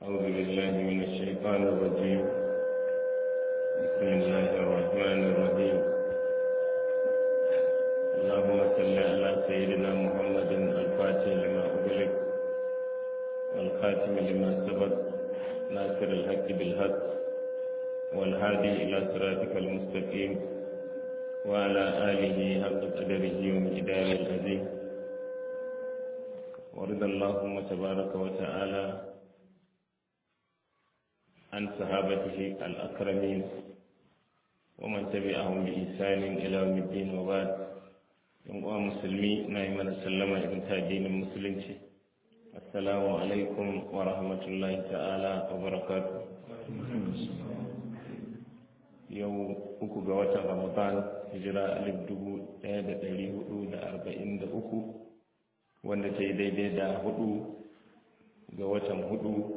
أعوذ بالله من الشيطان الرجيم بسم الله الرحمن الرحيم اللهم صل على سيدنا محمد الفاتح لما أغلق والخاتم لما سبق ناصر الحق بالحق والهادي إلى صراطك المستقيم وعلى آله حق قدره ومقداره العظيم ورد اللهم تبارك وتعالى عن صحابته الأكرمين ومن تبعهم بإحسان إلى يوم الدين وبعد يوم مسلمي نعم سلم ابن تاجين المسلمين السلام عليكم ورحمة الله تعالى وبركاته yau uku ga watan ramadan hijira alif dubu ɗaya da ɗari hudu da arba'in da uku wanda ta yi daidai da hudu ga watan hudu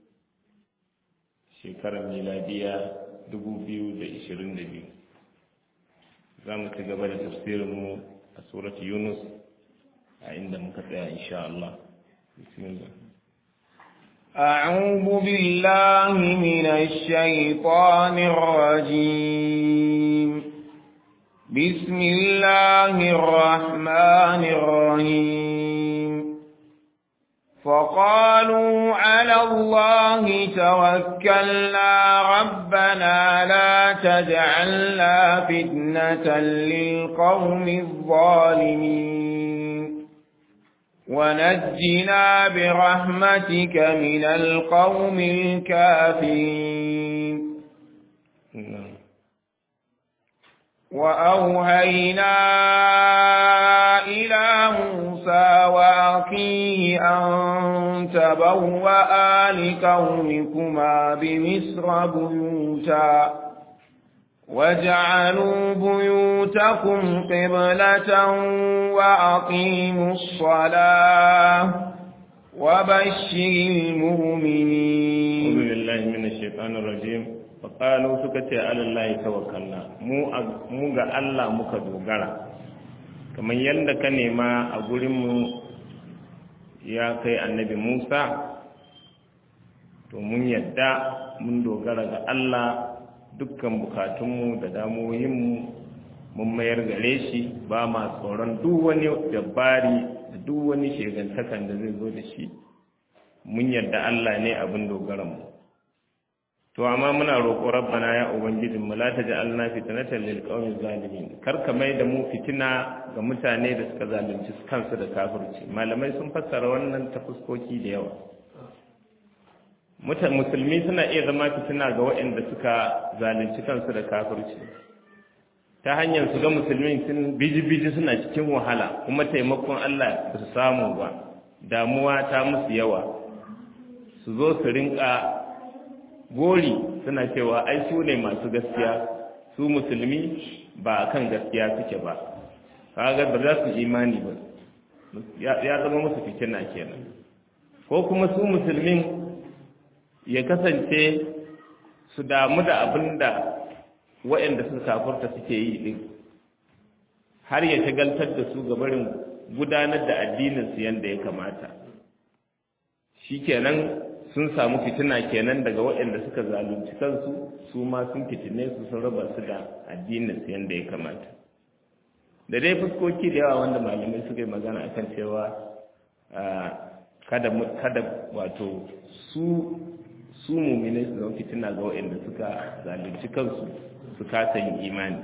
shekarar miladiya dubu biyu da ishirin da biyu za mu ci gaba da tafsirinmu a surat yunus a inda muka tsaya insha Allah bismillah أعوذ بالله من الشيطان الرجيم بسم الله الرحمن الرحيم فقالوا على الله توكلنا ربنا لا تجعلنا فتنة للقوم الظالمين ونجنا برحمتك من القوم الكافرين وأوهينا إلى موسى وأخيه أن تبوأ لقومكما بمصر بيوتا واجعلوا بيوتكم قبلة وأقيموا الصلاة وبشر المؤمنين أعوذ بالله من الشيطان الرجيم faƙalu suka ce alallahi tawakkalna mu ga Allah muka dogara kamar yadda ka nema a gurinmu ya kai annabi Musa to mun yadda mun dogara ga Allah dukkan bukatunmu da damuwoyinmu mun mayar gare shi ba ma tsoron duk wani dabari da duk wani shegantakan da zai zo da shi mun yadda Allah ne abin dogaranmu to amma muna roƙo rabbana ya ubangijin mu la taj'alna fitnatan lil qawmi zalimin kar ka mai da mu fitina ga mutane da suka zalunci kansu da kafirci malamai sun fassara wannan ta fuskoki da yawa musulmi suna iya zama fitina ga waɗanda suka zalunci kansu da kafirci ta hanyar su ga musulmi sun biji-biji suna cikin wahala kuma taimakon Allah ba su samu ba damuwa ta musu yawa su zo su rinka gori suna cewa ai su ne masu gaskiya su musulmi ba a kan gaskiya suke ba kaga ba za su imani ba ya zama musu fitina kenan ko kuma su musulmin ya kasance su damu da abin da waɗanda suka kafurta suke yi ɗin har ya shagaltar da su gabarin gudanar da addininsu yadda ya kamata shi kenan sun samu fitina kenan daga waɗanda suka zalunci kansu su ma sun fitine su sun raba su da addinin su yanda ya kamata da dai fuskoki da yawa wanda malamai suka yi magana akan cewa kada kada wato su su mumine su zama fitina ga waɗanda suka zalunci kansu su kasa yin imani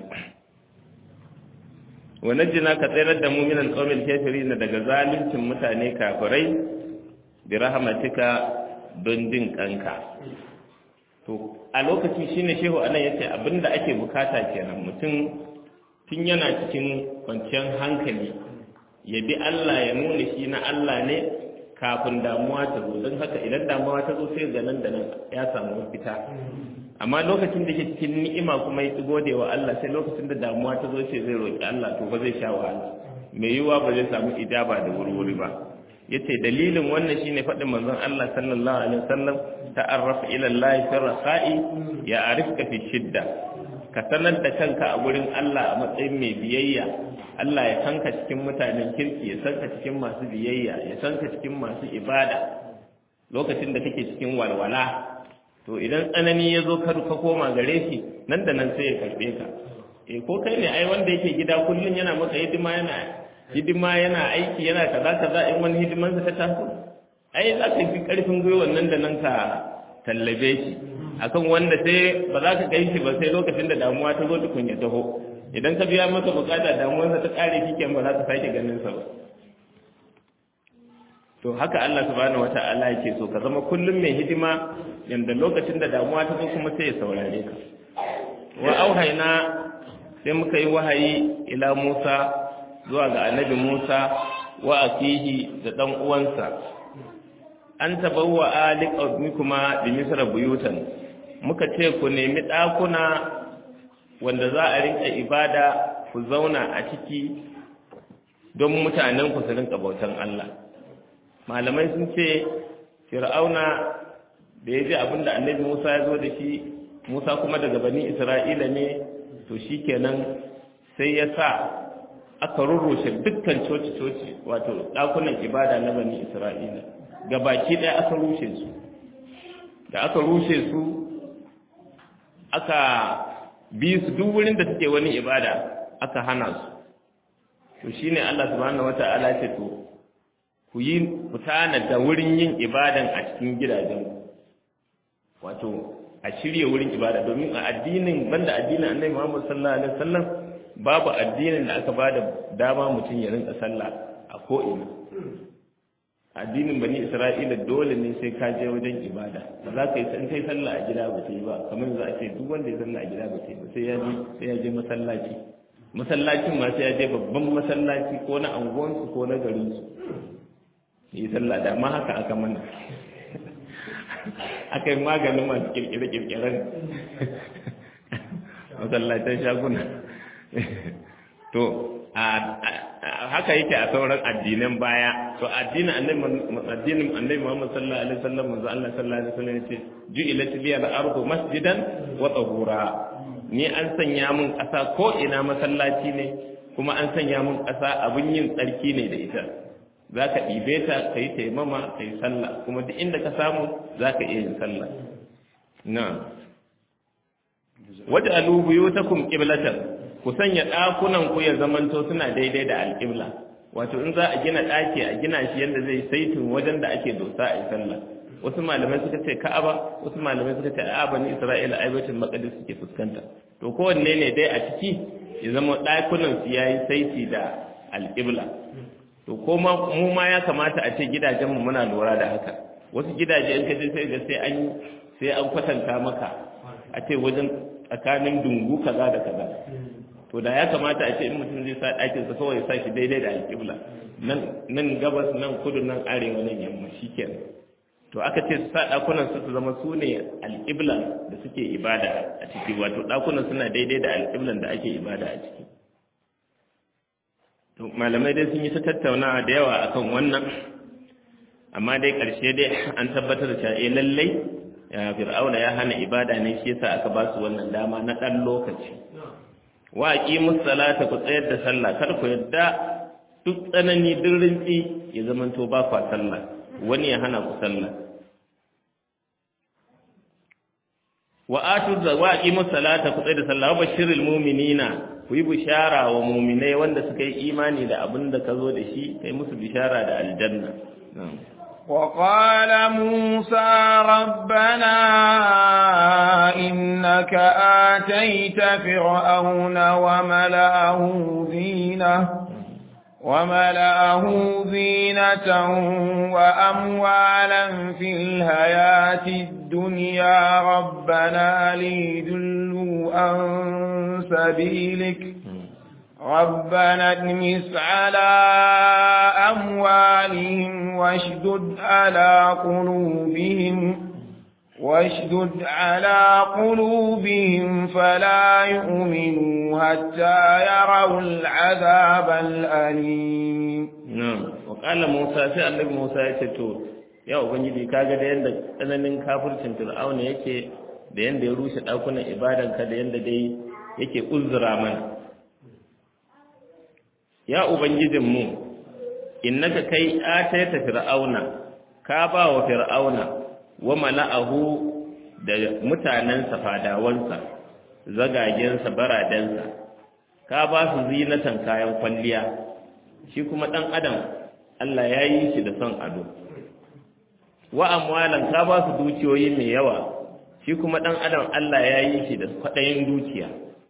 wa najjina ka tsayar da mu'minan qawmil kafirin daga zaluncin mutane kafirai bi rahmatika don jin kanka to a lokaci shine shehu anan yace abinda ake bukata kenan mutum tun yana cikin kwanciyar hankali ya bi Allah ya nuna shi na Allah ne kafin damuwa ta zo don haka idan damuwa ta zo sai ga nan da nan ya samu mafita amma lokacin da ke cikin ni'ima kuma ya gode wa Allah sai lokacin da damuwa ta zo sai zai roki Allah to ba zai sha wahala mai yiwuwa ba zai samu ijaba da wurwuri ba yace dalilin wannan shine faɗin manzon Allah sallallahu alaihi wasallam ta'arraf ila Allah fi rasa'i ya arifka fi shidda ka sanar da kanka a gurin Allah a matsayin mai biyayya Allah ya sanka cikin mutanen kirki ya sanka cikin masu biyayya ya sanka cikin masu ibada lokacin da kake cikin walwala to idan tsanani ya zo ka koma gare shi nan da nan sai ya karbe ka eh ko kai ne ai wanda yake gida kullun yana maka hidima yana hidima yana aiki yana kaza kaza in wani hidiman sa ta taso ai za ka fi karfin gwiwan nan da nan ka tallabe shi akan wanda sai ba za ka kai shi ba sai lokacin da damuwa ta zo tukun ya taho idan ka biya masa bukata damuwarsa ta kare shi ba za ka sake ganin sa ba to haka Allah subhanahu wata'ala yake so ka zama kullum mai hidima yanda lokacin da damuwa ta zo kuma sai ya saurare ka wa auhayna sai muka yi wahayi ila Musa zuwa ga annabi Musa wa akihi da dan uwansa an tabawwa aliqawmikuma bi misra buyutan muka ce ku nemi ɗakuna wanda za a rinka ibada ku zauna a ciki don mutanen ku su rinka bautan Allah malamai sun ce fir'auna da ya ji abin da annabi Musa ya zo da shi Musa kuma daga bani Isra'ila ne to shikenan sai ya sa aka rurrushe dukkan coci-coci wato ɗakunan ibada na bani Isra'ila gabaki ɗaya aka rushe su da aka rushe su aka bi su duk wurin da suke wani ibada aka hana su to shine Allah subhanahu wata'ala ce to ku yi ku tana da wurin yin ibadan a cikin gidajen wato a shirye wurin ibada domin a addinin banda addinin Annabi Muhammad sallallahu alaihi wasallam babu addinin da aka bada dama mutum ya rinka sallah a ko ina addinin bani isra'ila dole ne sai ka je wajen ibada ba za ka yi san kai sallah a gida ba ta yi ba kamar za a ce duk wanda ya sallah a gida ba ta yi ba sai ya je sai ya je masallaci masallacin ma sai ya je babban masallaci ko na anguwansu ko na garinsu yi sallah da ma haka aka mana aka yi maganin masu kirkire-kirkiren masallacin shaguna to haka yake a sauran addinan baya to addinin annabi addinin annabi Muhammad sallallahu alaihi wasallam manzo Allah sallallahu alaihi wasallam yace ju'ilat liya al-ardu masjidan wa tahura ni an sanya mun ƙasa ko ina masallaci ne kuma an sanya mun ƙasa abun yin tsarki ne da ita zaka ɗibe ta kai taimama kai sallah kuma duk inda ka samu zaka iya yin sallah na'am waj'alu buyutakum qiblatan ku sanya ɗakunan ku ya zamanto suna daidai da alƙibla wato in za a gina ɗaki a gina shi yadda zai saitin wajen da ake dosa a yi sallah wasu malamai suka ce ka'aba wasu malamai suka ce a'a bani isra'ila ai baitul maqdis suke fuskanta to kowanne ne dai a ciki ya zama ɗakunan su yayi saiti da alƙibla to ko mu ma ya kamata a ce gidajen mu muna lura da haka wasu gidaje in ka je sai ga sai an sai an kwatanta maka a ce wajen tsakanin dungu kaza da kaza to da ya kamata a ce in mutum zai sa ɗakin sa kawai sa shi daidai da alƙibla nan nan gabas nan kudu nan arewa nan yamma shikenan to aka ce su sa ɗakunan su su zama su ne alƙibla da suke ibada a ciki wato ɗakunan suna daidai da alƙiblan da ake ibada a ciki to malamai dai sun yi ta tattaunawa da yawa akan wannan amma dai ƙarshe dai an tabbatar da cewa eh lallai ya fir'auna ya hana ibada ne shi yasa aka ba su wannan dama na ɗan lokaci wa aqimus salata ku tsayar da sallah kar ku yadda duk tsanani duk rinci ya zamanto ba kwa sallah wani ya hana ku sallah wa atu wa aqimus salata ku tsayar da sallah wa bashiril mu'minina ku yi bishara wa mu'minai wanda suka yi imani da abin da ka zo da shi kai musu bishara da aljanna وقال موسى ربنا إنك آتيت فرعون وملأه زينة وملأه زينة وأموالا في الحياة الدنيا ربنا ليدلوا عن سبيلك ربنا ادمس على أموالهم واشدد على قلوبهم واشدد على قلوبهم فلا يؤمنوا حتى يروا العذاب الأليم نعم وقال موسى sai annabi Musa ya ce to ya ubangiji kaga da yanda tsananin kafircin Fir'auna yake da yanda ya rushe dakunan ibadanka da yanda dai yake uzura mana ya ubangijinmu innaka kai atayta fir'auna ka ba wa fir'auna wa mala'ahu da mutanensa fadawansa zagagensa baradensa ka ba su zinatan kayan kwalliya shi kuma ɗan adam Allah ya yi shi da son ado wa amwalan ka ba su dukiyoyi mai yawa shi kuma ɗan adam Allah ya yi shi da kwaɗayin dukiya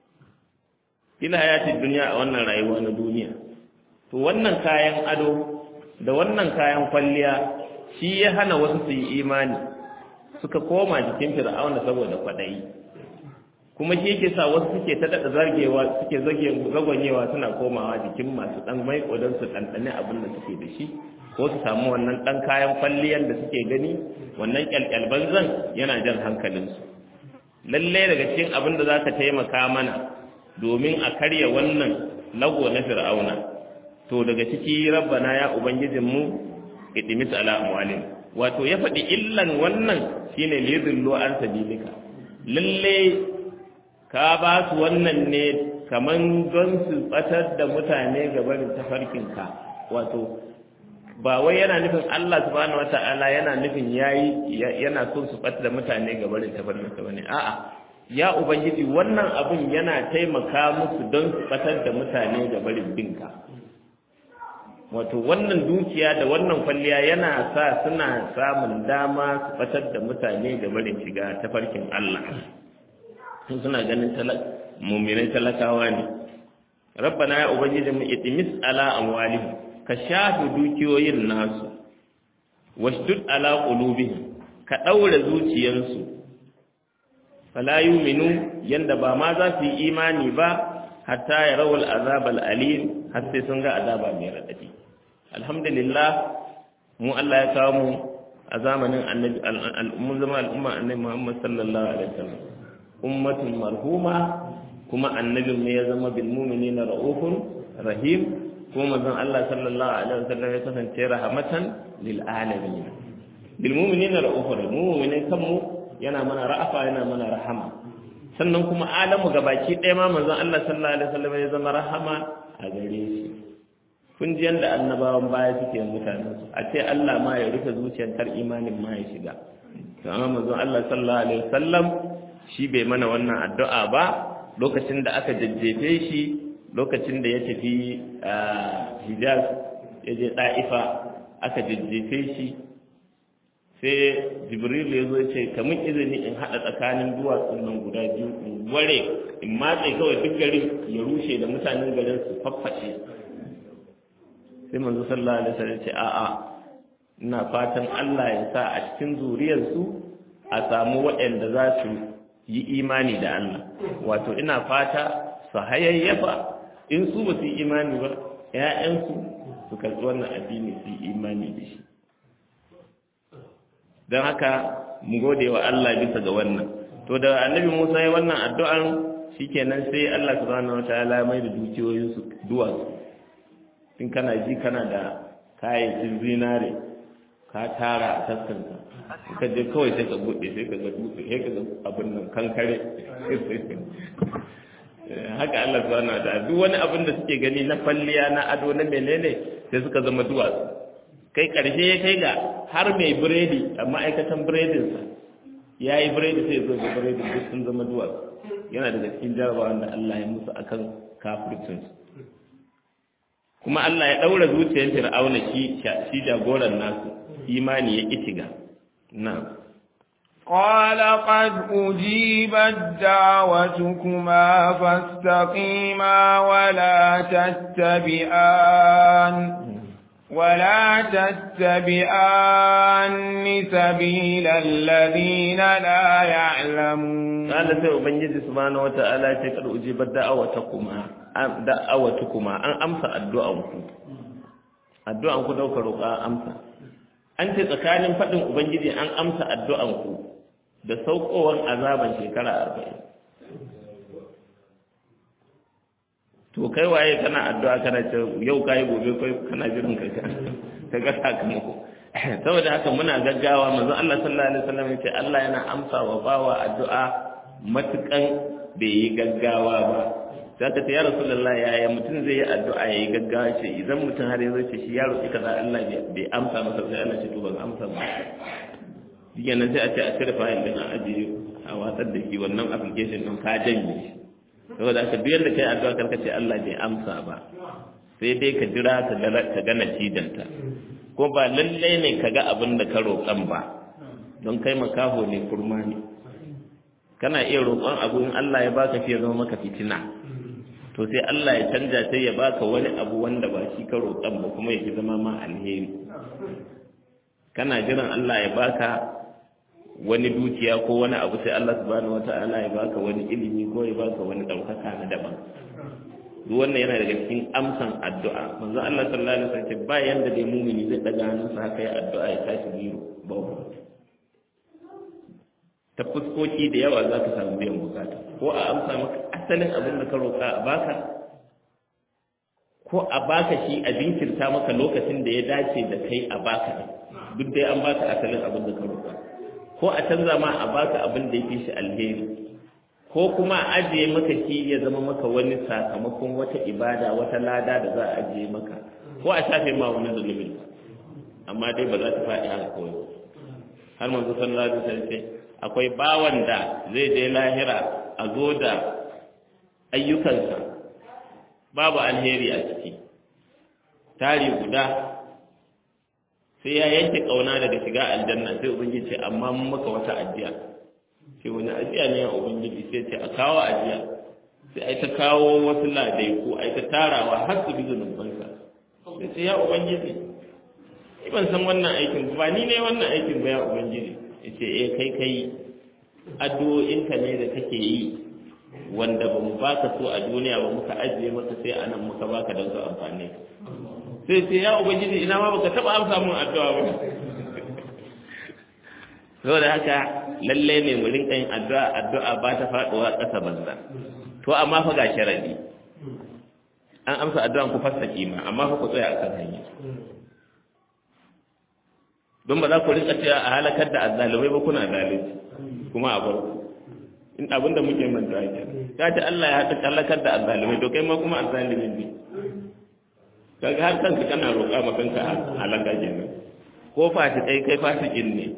ila hayatin duniya a wannan rayuwa na duniya to wannan kayan ado da wannan kayan kwalliya shi ya hana wasu su yi imani suka koma jikin fir'auna saboda kwaɗayi kuma shi yake sa wasu suke ta daɗa zargewa suke zagwanyewa suna komawa jikin masu ɗan mai don su ɗanɗane abin da suke da shi ko su samu wannan ɗan kayan kwalliyan da suke gani wannan ƙyalƙyalban zan yana jan hankalinsu lallai daga cikin abin da za ka taimaka mana domin a karya wannan lago na fir'auna to daga ciki rabbana ya ubangijinmu idimis ala amwalin wato ya faɗi illan wannan shine liyudillu an sabilika lalle ka ba su wannan ne kaman don su batar da mutane ga barin tafarkinka wato ba wai yana nufin Allah subhanahu wata'ala yana nufin yayi yana son su batar da mutane ga barin tafarkinka bane a'a ya ubangiji wannan abun yana taimaka musu don su batar da mutane ga barin binka wato wannan dukiya da wannan kwalliya yana sa suna samun dama su batar da mutane da barin shiga tafarkin Allah sun suna ganin muminai talakawa ne rabbana ya ubangiji mu itimis ala amwalihim ka shafi dukiyoyin nasu washdud ala qulubihim ka daura zuciyansu fala yu'minu yanda ba ma za su yi imani ba hatta ya rawar azabal alim har sai sun ga azaba mai raɗaɗi alhamdulillah mu Allah ya kawo mu a zamanin annabi al'ummun zama al'umma annabi Muhammad sallallahu alaihi wasallam ummatun marhuma kuma annabin ne ya zama bil mu'minina raufun rahim kuma manzon Allah sallallahu alaihi wasallam ya kasance rahmatan lil alamin bil mu'minina raufun mu'minin kanmu yana mana ra'afa yana mana rahama sannan kuma alamu gabaki ɗaya ma manzon Allah sallallahu alaihi wasallam ya zama rahama a gare shi kun ji yanda annabawan baya suke mutanen su a ce Allah ma ya rufe zuciyar kar imanin ma ya shiga to amma manzon Allah sallallahu alaihi wasallam shi bai mana wannan addu'a ba lokacin da aka jajjefe shi lokacin da ya tafi Hijaz ya je Da'ifa aka jajjefe shi sai jibril ya zo ce kamun izini in haɗa tsakanin duwatsun nan guda biyu in ware in matse kawai duk garin ya rushe da mutanen garin su faffashe sai manzo sallallahu alaihi wasallam ce a'a ina fatan Allah ya sa a cikin zuriyarsu a samu waɗanda za su yi imani da Allah wato ina fata su hayayyafa in su ba su yi imani ba ƴaƴansu su karɓi wannan addini su yi imani da shi don haka mu gode wa Allah bisa ga wannan to da annabi Musa ya wannan addu'an shikenan sai Allah subhanahu wataala mai da dukiyoyin su duwatsu in kana ji kana da kayayyakin zinare ka tara a taskanka ka je kawai sai ka bude sai ka ga dutse sai ka ga abin nan kankare haka Allah subhanahu wataala duk wani abin da suke gani na falliya na ado na menene sai suka zama duwatsu kai ƙarshe ya kai ga har mai biredi a ma'aikatan biredinsa ya yi biredi sai zo da biredin duk sun zama duwatsu yana daga cikin jarabawa da Allah ya musu akan kafircinsu kuma Allah ya ɗaura zuciyar fir'auna shi shi jagoran nasu imani ya ƙitiga na قال قد أجيبت دعوتكما فاستقيما ولا تتبعان ولا تتبعان سبيل الذين لا يعلمون قال sai ubangiji subhanahu wataala ce kad ujibat da'awatakuma da'awatukuma an amsa addu'anku addu'anku dauka roƙa amsa an ce tsakanin fadin ubangiji an amsa addu'anku da saukowan azaban shekara 40 to kai waye kana addu'a kana ce yau kai gobe kai kana jiran kai ka ga sakamako saboda haka muna gaggawa manzo Allah sallallahu alaihi wasallam yace Allah yana amsa wa bawa addu'a matukan bai yi gaggawa ba sai ka ce ya rasulullah yaya mutum zai yi addu'a yayi gaggawa ce idan mutum har yanzu ce shi ya roƙi kaza Allah bai amsa masa sai Allah ce to ban amsa ba diga nan sai a ce a cire fayil din a ajiye a watsar da shi wannan application din ka janye shi saboda haka duk yadda kai addu'a karka ce Allah bai amsa ba sai dai ka jira ka ga ka ga natijanta ko ba lallai ne ka ga abin da ka roƙan ba don kai makaho ne kurma ne kana iya roƙon abu in Allah ya baka shi ya zama maka fitina to sai Allah ya canja sai ya baka wani abu wanda ba shi ka roƙan ba kuma ya zama ma alheri kana jiran Allah ya baka wani dukiya ko wani abu sai Allah subhanahu wata'ala ya baka wani ilimi ko ya baka wani ɗaukaka na daban duk wannan yana daga cikin amsan addu'a manzo Allah sallallahu alaihi wasallam ba yanda dai mumini zai daga hannunsa haka ya addu'a ya tashi biro babu ta fuskoki da yawa za ka samu biyan bukata ko a amsa maka asalin abin da ka roƙa a baka ko a baka shi a jinkirta maka lokacin da ya dace da kai a baka duk dai an baka asalin abin da ka roƙa ko a canza ma a baka abin da yake shi alheri ko kuma a ajiye maka shi ya zama maka wani sakamakon wata ibada wata lada da za a ajiye maka ko a shafe ma wani zulumin amma dai ba za ta faɗi haka kawai har manzo sallallahu alaihi wasallam akwai bawan da zai je lahira a zo da ayyukansa babu alheri a ciki tari guda sai ya yanke kauna daga shiga aljanna sai ubangiji ce amma mun maka wata ajiya sai wani ajiya ne ya ubangiji sai ce a kawo ajiya sai ai ta kawo wasu ladai ko ai ta tarawa har su bi zunubansa sai ce ya ubangiji ni ban san wannan aikin ba ni ne wannan aikin ba ya ubangiji ya ce eh kai kai addu'o'inka ne da kake yi wanda ba mu baka so a duniya ba muka ajiye maka sai anan muka baka don su amfani sai sai ya ubangiji ina ma baka taba amsa mun addu'a ba saboda haka lalle ne mu rinka yin addu'a addu'a ba ta faduwa ƙasa banza to amma fa ga sharadi an amsa addu'an ku fassa kima amma fa ku tsaya akan hanya don ba za ku rinka cewa a halakar da azzalumai ba kuna zalunci kuma a barku in abin da muke manta ke ka ce Allah ya haɗa halakar da azzalumai to kai ma kuma azzalumin ne kaga har kanka kana roƙa ma kanka halaka kenan ko fasikai kai fasikin ne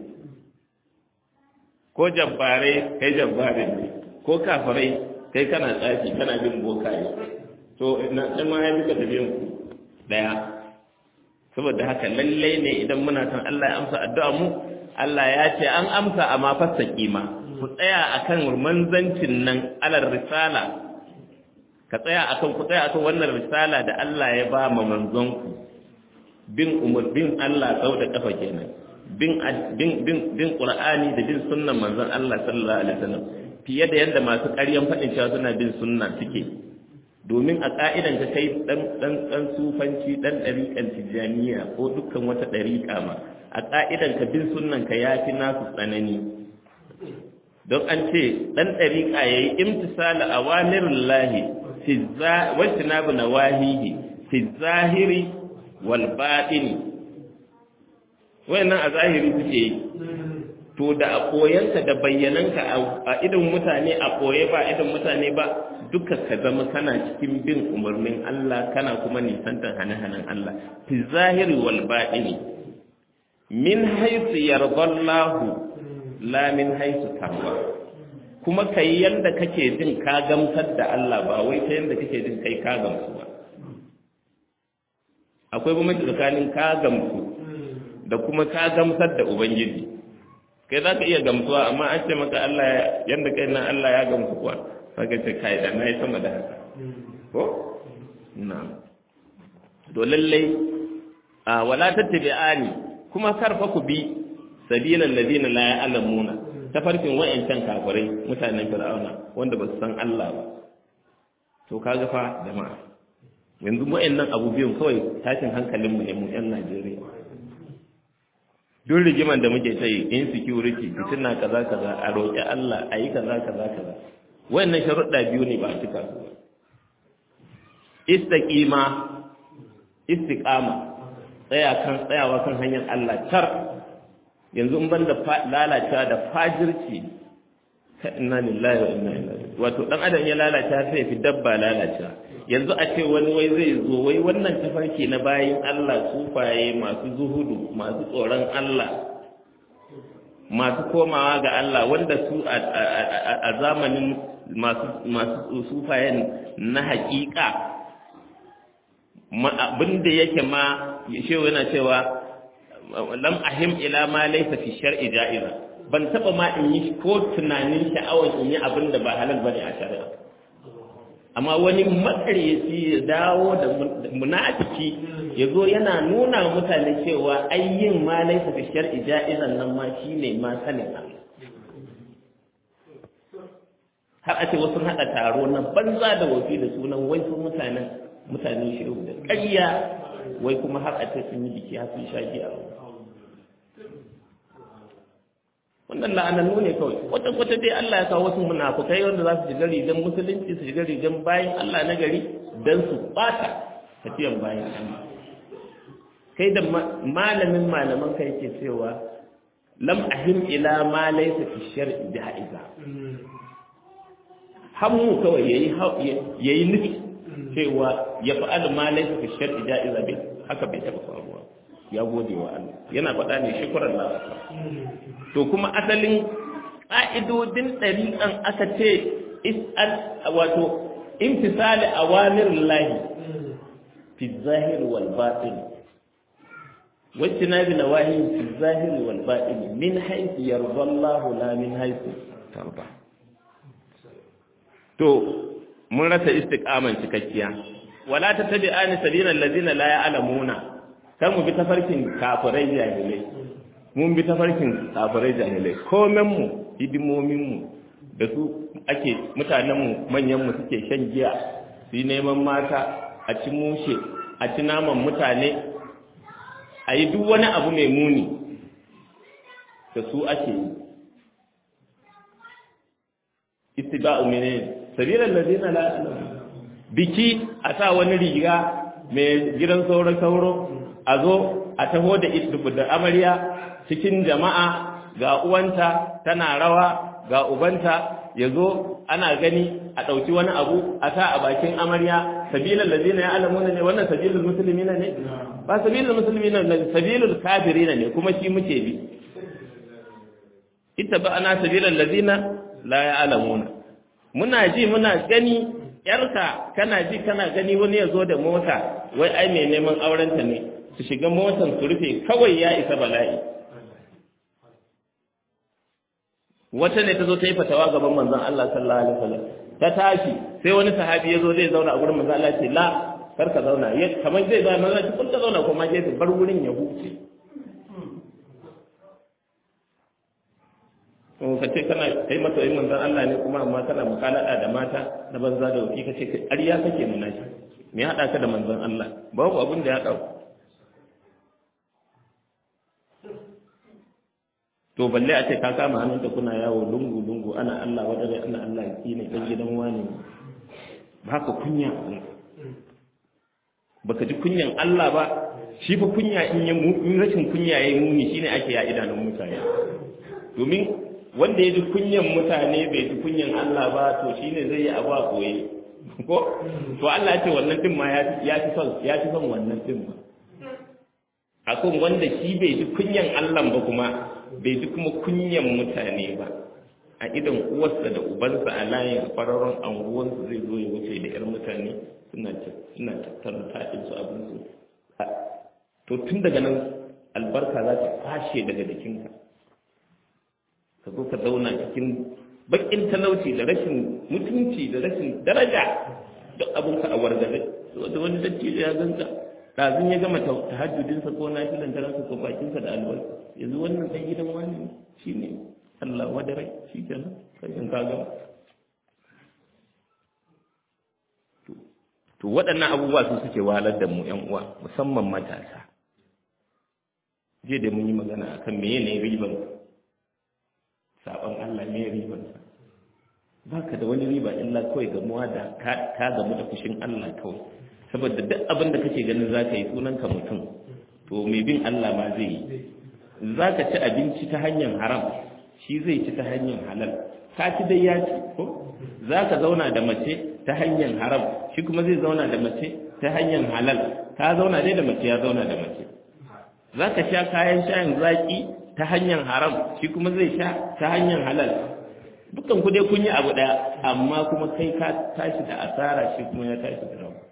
ko jabbare kai jabbare ne ko kafirai kai kana tsafi kana bin bokaye to na sai ma ya duka tafiyan ku daya saboda haka lalle ne idan muna son Allah ya amsa addu'a mu Allah ya ce an amsa amma fassa kima ku tsaya akan manzancin nan alar risala ka tsaya akan ku tsaya akan wannan risala da Allah ya ba ma manzon ku bin umar bin Allah sau da kafa kenan bin bin bin bin Qur'ani da bin sunnan manzon Allah sallallahu alaihi wasallam fiye da yadda masu ƙaryan faɗin cewa suna bin sunna suke domin a ƙa'idan ka kai ɗan ɗan ɗan sufanci ɗan ɗariƙan tijjaniya ko dukkan wata ɗariƙa ma a ƙa'idan ka bin sunnan ka ya fi nasu tsanani don an ce ɗan ɗariƙa ya yi imtisala a wamirin lahi wacce na bu na wahihi fi zahiri wal baɗini wayannan a zahiri suke yi to da a koyanka da bayyananka a idan mutane a koye ba idan mutane ba duka ka zama kana cikin bin umarnin Allah kana kuma nisantar hane-hanen Allah fi zahiri wal baɗini min haisu yardallahu la min haisu tarwa kuma kai yanda kake jin ka gamsar da Allah ba wai ta yanda kake jin kai ka gamsu ba akwai bambanci tsakanin ka gamsu da kuma ka gamsar da ubangiji kai za ka iya gamsuwa amma an ce maka Allah yanda kai nan Allah ya gamsu kuwa saka ce kai da na yi sama da haka ko na to lallai a wala tattabi'ani kuma karfa ku bi sabilan ladina la ya'lamuna tafarkin wayancan kafirai mutanen fir'auna wanda ba su san Allah ba to kaga fa jama'a yanzu wayannan abu biyun kawai tashin hankalin mu ne mu yan Najeriya duk rigiman da muke ta yi insecurity fitina kaza kaza a roƙi Allah a yi kaza kaza kaza wayannan sharuɗa biyu ne ba a cika su istaqima istiqama tsaya kan tsayawa kan hanyar Allah tar yanzu in banda lalacewa da fajirci inna lillahi wa inna ilaihi wato dan adam ya lalace sai fi dabba lalace yanzu a ce wani wai zai zo wai wannan tafarki na bayin Allah sufaye masu zuhudu masu tsoron Allah masu komawa ga Allah wanda su a zamanin masu masu sufayen na hakika abinda yake ma shehu yana cewa lam ahim ila ma laysa fi shar'i ja'iza ban taba ma in yi ko tunanin sha'awar in yi abin da ba halal bane a shari'a amma wani makaryaci ya dawo da munafiki ya zo yana nuna mutane cewa ayyin ma laysa fi shar'i ja'izan nan ma shine ma sanin Allah har a ce wasu haɗa taro na banza da wafi da sunan wai su mutanen mutanen shehu da ƙarya wai kuma har a ce sun yi biki har sun sha giya wannan la'anannu ne kawai wata kwata dai Allah ya kawo wasu munafukai wanda za su shiga rigan musulunci su shiga rigan bayan Allah na gari don su bata tafiyan bayan Allah kai da malamin malaman kai ke cewa lam ahim ila ma laysa fi shar'i ja'iza hammu kawai yayi yayi nufi cewa ya fa'al ma laysa fi shar'i ja'iza bai haka bai taba faruwa ya gode wa Allah yana faɗa ne shukran Allah to kuma asalin ƙa'idodin ɗariƙan aka ce is'al wato imtisali awamir lahi fi zahir wal batin wacce na bi nawahi fi zahir wal batin min haythu yarda Allah la min haythu tarda to mun rasa istiqaman cikakkiya wala tattabi'ani sabilal ladina la ya'lamuna kar mu bi tafarkin kafirai jahilai mun bi tafarkin kafirai jahilai komenmu hidimominmu da su ake mutanenmu manyanmu suke shan giya su yi neman mata a ci mushe a ci naman mutane a yi duk wani abu mai muni da su ake yi istiba'u mene sabilan lazina la biki a sa wani riga mai gidan sauran sauro a zo a taho da da amarya cikin jama'a ga uwanta tana rawa ga ubanta ya zo ana gani a ɗauki wani abu a sa a bakin amarya sabilan lazina ya alamuna ne wannan sabilul musulmina ne ba sabilul musulmina ne sabilul kafirina ne kuma shi muke bi ita ba ana sabilan lazina la ya alamuna muna ji muna gani yarka kana ji kana gani wani ya zo da mota wai ai mai neman aurenta ne su shiga motan su rufe kawai ya isa bala'i wata ne ta zo ta yi fatawa gaban manzon Allah sallallahu alaihi wasallam ta tashi sai wani sahabi ya zo zai zauna a gurin manzon Allah ce la kar ka zauna ya kamar zai zauna manzon Allah kun ka zauna kuma je bar wurin ya huce to ka ce kana kai mata yin manzon Allah ne kuma amma kana mukalada da mata na banza da wuki ka ce ƙarya kake nuna shi me haɗa ka da manzon Allah babu abin da ya haɗa to balle a ce ka kama hannunta kuna yawo lungu lungu ana Allah wadare ana Allah ki ne dan gidan wani ba ka kunya baka ji kunyan Allah ba shi fa kunya in ya in rashin kunya yayi muni shine ake ya idanun mutane domin wanda ya ji kunyan mutane bai ji kunyan Allah ba to shine zai yi abu a koyi ko to Allah ya ce wannan din ma ya fi son ya fi son wannan din ma akan wanda shi bai ji kunyan Allah ba kuma bai ji kuma kunyan mutane ba a idan uwarsa da ubansa a layin fararen anguwansu zai zo ya wuce da yar mutane suna suna tattara taɗin su abin su to tun daga nan albarka za ta fashe daga jikinka ka zo ka zauna cikin bakin talauci da rashin mutunci da rashin daraja duk abinka a wargaze da wani dattijo ya ganka ɗazun ya gama tahajjudinsa ko na filan taransa ko bakinsa da albarka yanzu wannan ɗan gidan wani shi ne Allah wadarai shi kenan kai in ka gama to waɗannan abubuwa su suke wahalar da mu ƴan uwa musamman matasa je da mun yi magana akan meye ne riban saɓon Allah me riban sa baka da wani riba illa kawai gamuwa da ka gamu da fushin Allah kawai saboda duk abin da kake ganin za ka yi sunanka mutum to mai bin Allah ma zai yi za ka ci abinci ta hanyar haram shi zai ci ta hanyar halal ka ci dai ya ci ko za ka zauna da mace ta hanyar haram shi kuma zai zauna da mace ta hanyar halal ka zauna dai da mace ya zauna da mace za ka sha kayan shayin zaƙi ta hanyar haram shi kuma zai sha ta hanyar halal dukkan ku dai kun yi abu ɗaya amma kuma kai ka tashi da asara shi kuma ya tashi da rawa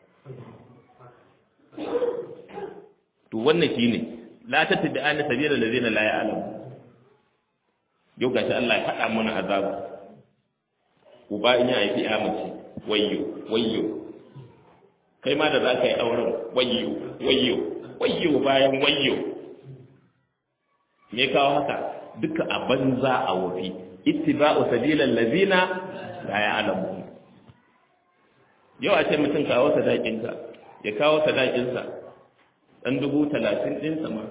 to wannan shine la tattabi ana sabila allazina la ya'lamu yau gashi Allah ya faɗa mana azaba uba in ya haifi ya mace wayyo wayyo kai ma da za ka yi auren wayyo wayyo wayyo bayan wayyo me kawo haka duka a banza a wofi ittiba'u sabilal ladina la ya'lamu yau a ce mutum kawo sadakinka ya kawo sadakinsa dan dubu talatin ɗinsa ma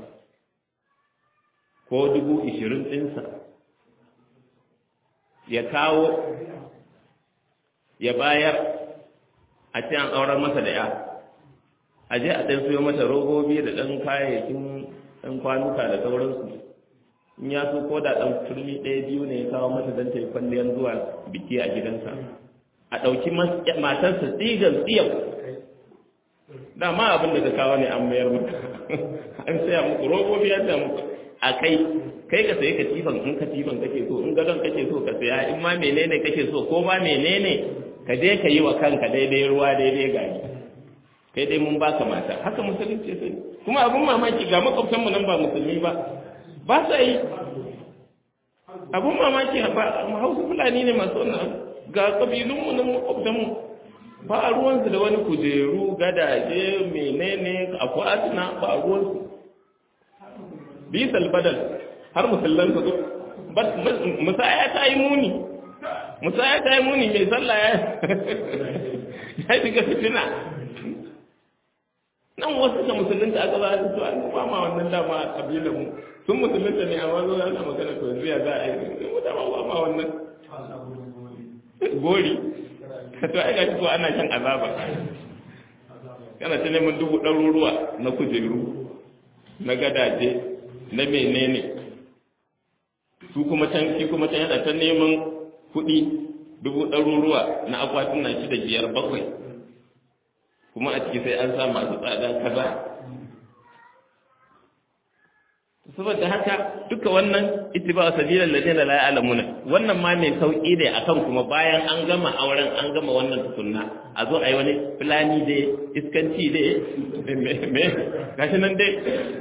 ko dubu ishirin ɗinsa ya kawo ya bayar a ce an auren masa da ya a je a ɗan siyo mata robobi da ɗan kayayyakin ɗan kwanuka da sauransu in ya so ko da ɗan turmi ɗaya biyu ne ya kawo mata don ta yi kwalliyar zuwa biki a gidansa a ɗauki matarsa tsigan tsiyau dama abin da ka kawo ne an mayar maka an saya muku robobi ya saya muku a kai kai ka sayi katifan in katifan kake so in gadon kake so ka saya in ma menene kake so ko ma menene ka je ka yi wa kanka daidai ruwa daidai gari kai dai mun baka mata haka musulunci sai kuma abun mamaki ga makwabtan mu nan ba musulmi ba ba sa yi abun mamaki ba hausa fulani ne masu wannan ga kabilun mu nan makwabtan mu ba ruwansu da wani kujeru gadaje menene akwatuna ba ruwansu bisal badal har musullan su musaya ta yi muni musaya ta yi muni mai sallah ya ya shiga fitina nan wasu da musulunta aka ba su an ba ma wannan dama a kabilan mu sun musulunta ne amma zo ana magana to yanzu ya za a yi mu dama ba ma wannan gori to ai gashi ko ana shan azaba kana ta neman dubu ɗaruruwa na kujeru na gadaje na menene su kuma can shi kuma can yana ta neman kuɗi dubu ɗaruruwa na akwatin na shida biyar bakwai kuma a ciki sai an sa masu tsada kaza saboda haka duka wannan ittiba sabilan ladina la ya'lamuna wannan ma mai sauki ne akan kuma bayan an gama auren an gama wannan tukunna a zo ayi wani fulani dai iskanci dai me gashi nan dai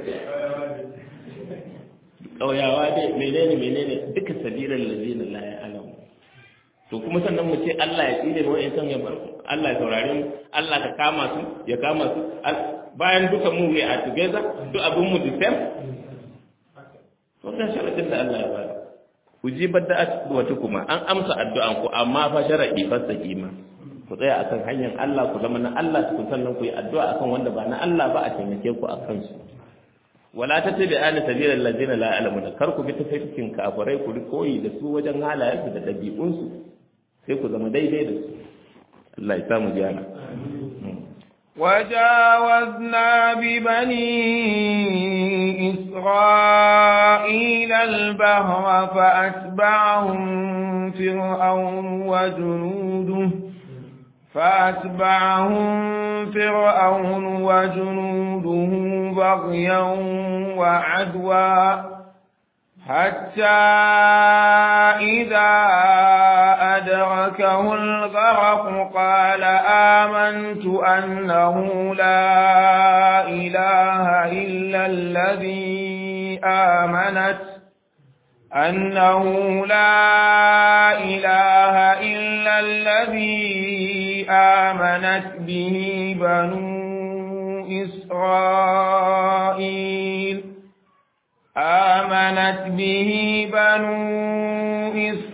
ƙauyawa dai menene menene duka sabilan ladina la ya'lamu to kuma sannan mu ce Allah ya tsire mu wa'in san ya bar Allah ya saurare mu Allah ka kama su ya kama su bayan duka mu we are together duk abin mu the same wannan sharadin da Allah ya bada ujibar da wata kuma an amsa addu'an ku amma fa sharadi fasaki ma ku tsaya akan hanyar Allah ku zama na Allah ku sannan ku yi addu'a akan wanda ba na Allah ba a taimake ku akan su wala tattabi ana sabila allazina la ya'lamuna kar ku bi tafarkin kafirai ku koyi da su wajen halayensu da dabi'unsu sai ku zama daidai da su Allah ya samu jana وجاوزنا ببني إسرائيل البهر فأتبعهم فرعون وجنوده فأتبعهم فرعون وجنوده بغيا وعدوا حتى إذا أدركه الغرق قال آمنت أنه لا إله إلا الذي آمنت أنه لا إله إلا الذي آمنت به بنو إسرائيل آمنت به بنو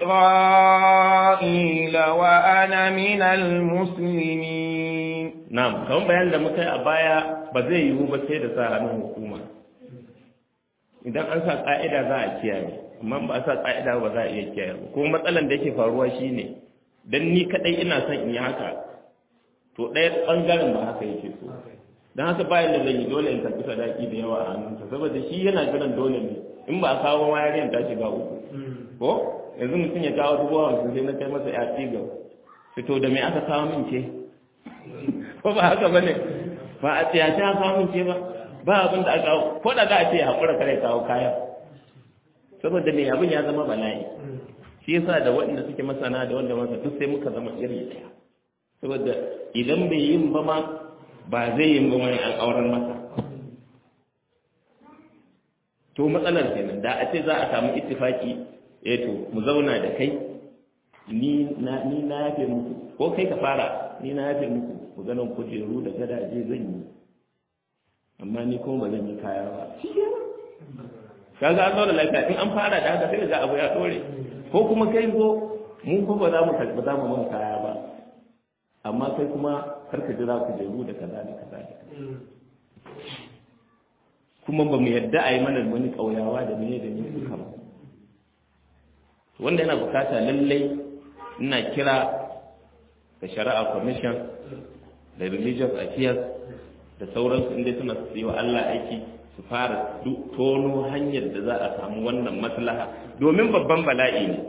إسرائيل وأنا من المسلمين نعم كم بيان da muka yi a baya ba zai yiwu ba sai da sa hannun hukuma idan an sa ka'ida za a kiyaye amma ba a sa ka'ida ba za a iya kiyaye ba kuma matsalan da yake faruwa shine dan ni kadai ina son in yi haka to ɗaya ɓangaren ba haka yake so don haka bayan da zan yi dole in karɓi sadaki da yawa a hannunsa saboda shi yana jiran dole ne in ba a kawo ma yarinyar ta shiga uku ko yanzu mutum ya kawo dubu hamsin sai na kai masa ya tsiga fito da me aka kawo min ce ko ba haka bane ba a tsiyace aka kawo min ce ba ba abin da aka kawo ko da za a ce ya haƙura kare kawo kaya saboda me abin ya zama bala'i shi yasa da waɗanda suke masana da wanda masa duk sai muka zama iri ɗaya saboda idan bai yin ba ma ba zai yin ba wani an auren masa to matsalar kenan da a ce za a samu ittifaki eh to mu zauna da kai ni na ni na yafe muku ko kai ka fara ni na yafe muku ku ganin kujeru da gadaje zan yi amma ni kuma ba zan yi kaya ba kaga an zauna lafiya in an fara da haka sai ga abu ya dore ko kuma kai zo mun ko ba za mu ba za mu mun kaya ba amma kai kuma kar ka jira kujeru da kaza da kaza da kuma ba mu yadda a yi mana wani ƙauyawa da mene da mene duka ba wanda yana bukata lallai ina kira ga shari'a commission da religious affairs da sauransu inda suna su yi wa Allah aiki su fara tono hanyar da za a samu wannan maslaha domin babban bala'i ne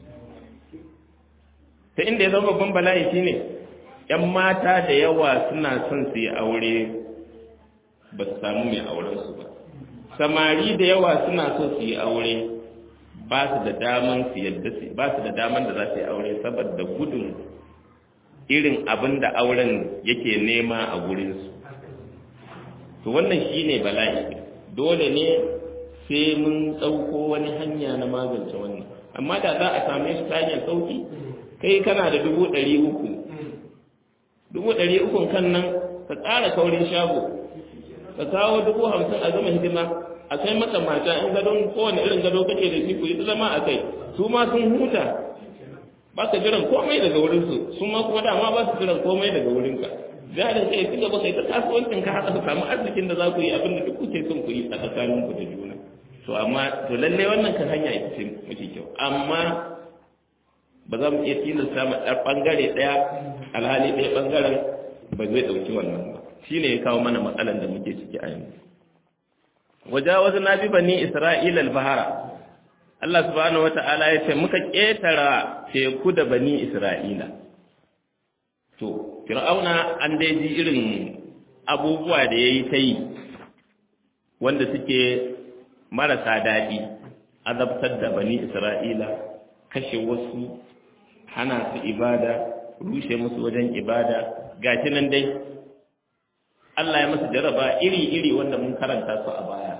ta inda ya zama babban bala'i shine yan mata da yawa suna son su yi aure ba su samu mai aurensu ba samari da yawa suna so su yi aure ba su da daman su yadda su ba su da daman da za su yi aure saboda gudun irin abin da auren yake nema a gurinsu to wannan shine bala'i dole ne sai mun ɗauko wani hanya na magance wannan amma da za a same shi ta hanyar sauki kai kana da dubu ɗari uku dubu ɗari ukun kan nan ka ƙara kaurin shago ka kawo dubu hamsin a zama hidima a kai maka mata in gadon kowane irin gado kake da shi ku yi zama a kai su ma sun huta ba ka jiran komai daga wurinsu su ma kuma dama ba su jiran komai daga wurinka jarin kai ci gaba kai ta kasuwancin ka haka su samu arzikin da za ku yi abin da duk kuke son ku yi a tsakanin ku da juna to amma to lalle wannan kan hanya ita ce mafi kyau amma ba za mu iya tilasta ma ɗan ɓangare ɗaya alhali ɗaya ɓangaren ba zai ɗauki wannan ba shi ne ya kawo mana matsalan da muke ciki a yanzu wajawazu na bi bani isra'ila al-bahara Allah subhanahu wata'ala ya ce muka ƙetara teku da bani isra'ila to fir'auna an dai ji irin abubuwa da yayi ta yi wanda suke marasa daɗi azabtar da bani isra'ila kashe wasu hana su ibada rushe musu wajen ibada gashi nan dai Allah ya masa jaraba iri-iri wanda mun karanta su a baya.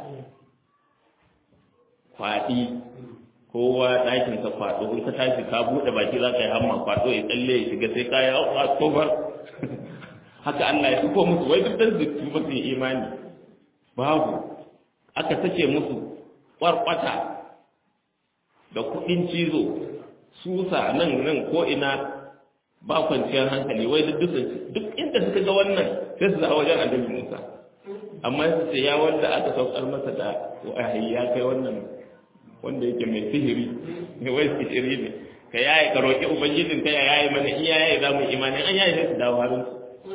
Kwaɗi, kowa ɗakinsa kwaɗo, in ka tashi ka buɗe baki za ka yi hamma kwaɗo ya tsalle ya shiga sai ka yi a kofar. Haka Allah ya fito musu, wai duk dan zuci ba su yi imani. Babu, aka sace musu ƙwarƙwata da kuɗin cizo, susa nan nan ko ina ba kwanciyar hankali wai duk duk inda suka ga wannan sai su zaɓa wajen annabi Musa amma su ce ya wanda aka saukar masa da wahayi ya kai wannan wanda yake mai sihiri ne wai sihiri ne ka yaye ka roƙi ubangijin ka ya yaye mana in ya yaye za mu imani an yaye sai su dawo harin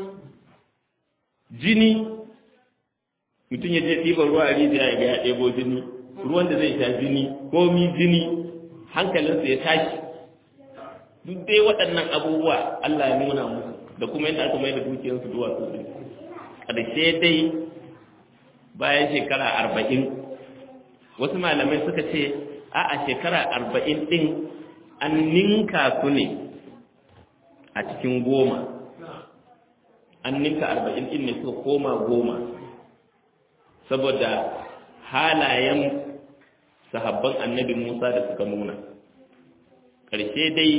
jini mutum ya je ɗiban ruwa a rijiya ya ga ya ɗebo jini ruwan da zai sha jini komi jini hankalinsa ya tashi duk dai waɗannan abubuwa Allah ya nuna musu da kuma yadda aka mai da dukiyarsu duwatsu ɗin ƙarshe dai bayan shekara arba'in wasu malamai suka ce a a shekara arba'in ɗin an ninka su ne a cikin goma an ninka arba'in ɗin ne suka koma goma saboda halayen sahabban annabi musa da suka nuna ƙarshe dai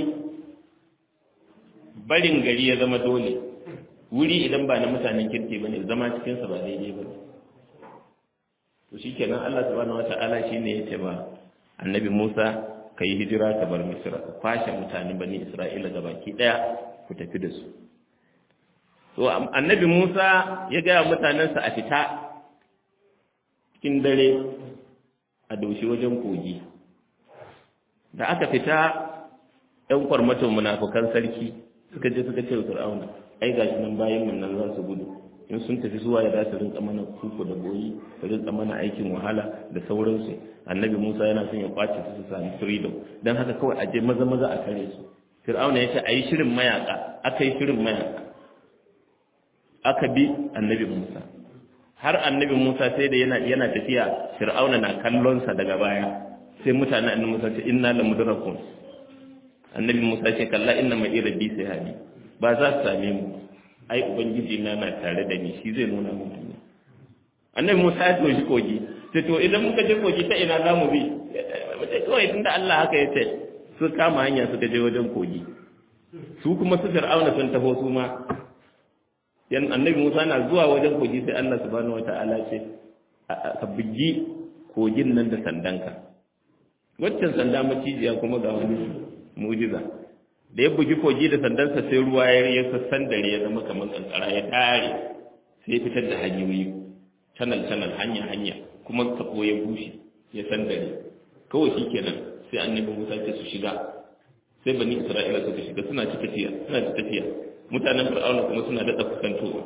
barin gari ya zama dole wuri idan ba na mutanen kirki ba ne zama cikinsa ba daidai ba to shi kenan Allah subhanahu wa ta'ala shi ne ya ce ba annabi Musa ka yi hijira ka bar Misra ka kwashe mutanen bani Isra'ila ga baki ɗaya ku tafi da su to annabi Musa ya gaya mutanensa a fita cikin dare a doshi wajen kogi da aka fita ‘yan kwarmaton munafukan sarki suka je suka ce wa fir'auna ai gashi nan bayan mun nan za su gudu in sun tafi zuwa ya za su rinka mana kuku da boyi su rinka mana aikin wahala da sauransu annabi musa yana son ya kwace su su sami freedom don haka kawai a je maza maza a kare su fir'auna ya ce a yi shirin mayaka aka yi shirin mayaka aka bi annabi musa har annabi musa sai da yana yana tafiya fir'auna na kallonsa daga baya sai mutanen annabi musa ce inna la mudrakun annabi musa ce kalla inna ma rabbi sai hadi ba za su same mu ai ubangiji na na tare da ni shi zai nuna mu duniya annabi musa ya toshi kogi sai to idan muka je kogi ta ina za mu bi mace kawai tunda Allah haka ya ce su kama hanya suka je wajen kogi su kuma su fir'auna sun taho su ma yan annabi Musa na zuwa wajen kogi sai Allah subhanahu wata'ala ce ka bugi kogin nan da sandanka waccan sanda macijiya kuma ga wani mujiza da ya bugi kogi da sandansa sai ruwa ya ya sassan dare ya zama kamar kankara ya tare sai ya fitar da hanyoyi channel channel hanya hanya kuma sako ya bushe ya san dare kawai shikenan sai annabi Musa ce su shiga sai bani Isra'ila suka shiga suna ci tafiya suna ci tafiya mutanen fir'auna kuma suna daɗa kusantowa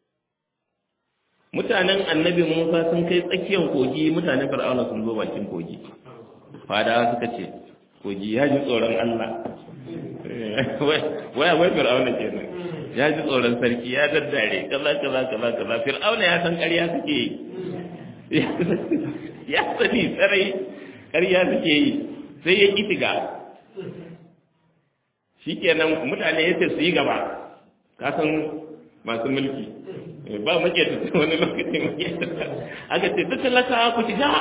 mutanen annabi musa sun kai tsakiyar kogi mutanen fir'auna sun zo bakin kogi fadawa suka ce kogi ya ji tsoron allah waya wai fir'auna kenan ya ji tsoron sarki ya daddare kaza kaza kaza kaza fir'auna ya san ƙarya suke yi ya sani tsarai ƙarya suke yi sai ya ƙi shiga shikenan mutane ya ce su yi gaba kasan masu mulki ba muke ta wani lokaci muke ta aka ce duk talaka ku shiga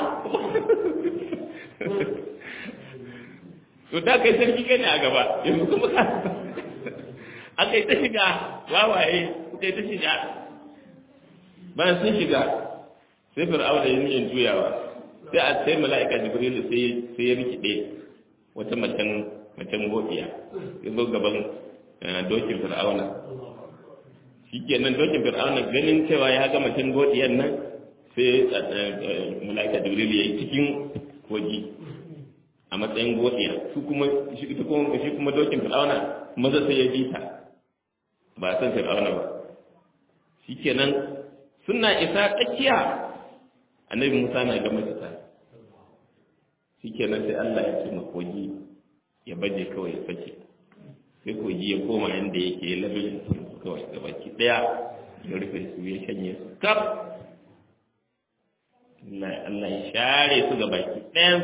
to ta kai sarki kai ne a gaba yanzu kuma ka aka yi ta shiga wawaye suka yi ta shiga bayan sun shiga sai fir'aun da yin juyawa sai a sai mala'ika jibrilu sai ya rikide wata macen macen gobiya ya zo gaban dokin fir'auna shi kenan dokin fir'auna ganin cewa ya ga macen godiyan nan sai mala'ika jibril ya yi cikin kogi a matsayin godiya su kuma shi kuma dokin fir'auna maza sai ya bi ta ba san fir'auna ba shi kenan suna isa tsakiya annabi musa na ga mace ta shi kenan sai allah ya ce ma kogi ya baje kawai ya sake sai kogi ya koma inda yake ya labin kawai gabaki daya ya rufe su ya shanye su kaf Allah ya share su gabaki ɗayan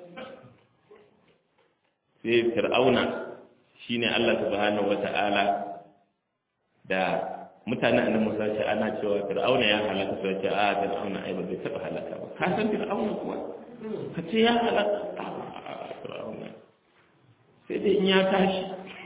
sai fir'auna shine Allah subhanahu wata'ala da mutanen annabi Musa ce ana cewa fir'auna ya halaka sai ce a fir'auna ai ba zai taba halaka ba ka san fir'auna kuwa ka ce ya halaka fir'auna sai dai in ya tashi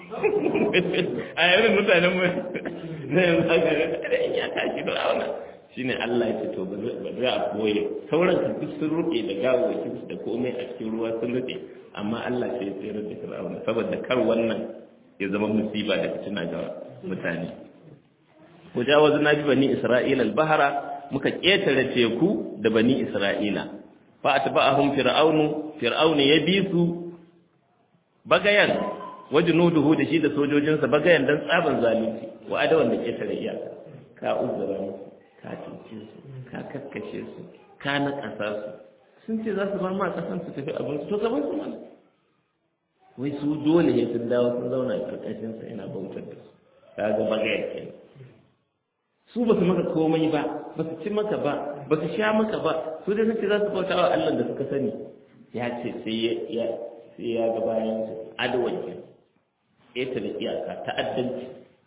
a yarin mutanen mu na yanzu haka da in ya tashi da rauna shine Allah ya ce to ba za a boye sauran ka duk sun rufe da gawawakin da komai a cikin ruwa sun rufe amma Allah sai ya tsere da Fir'auna saboda kar wannan ya zama musiba da fitina ga mutane ko jawazu na bi bani Isra'ila al-bahra muka ketare teku da bani Isra'ila fa atba'ahum fir'aunu fir'aunu ya bi su bagayan wajnuduhu da shi da sojojinsa bagayan dan tsaban zalunci wa adawan da ke tare iyaka ka uzura musu ka cince su ka kakkashe su ka nakasa su sun ce za su bar ma kasan su tafi abin su to gaban su mana wai su dole ne sun dawo sun zauna a karkashin sa yana bautar da su ka ga bagayan ke su ba su maka komai ba ba su ci maka ba ba su sha maka ba su dai sun ce za su bauta wa Allah da suka sani ya ce sai ya sai ya ga bayan su adawanci ita da iyaka ta'addanci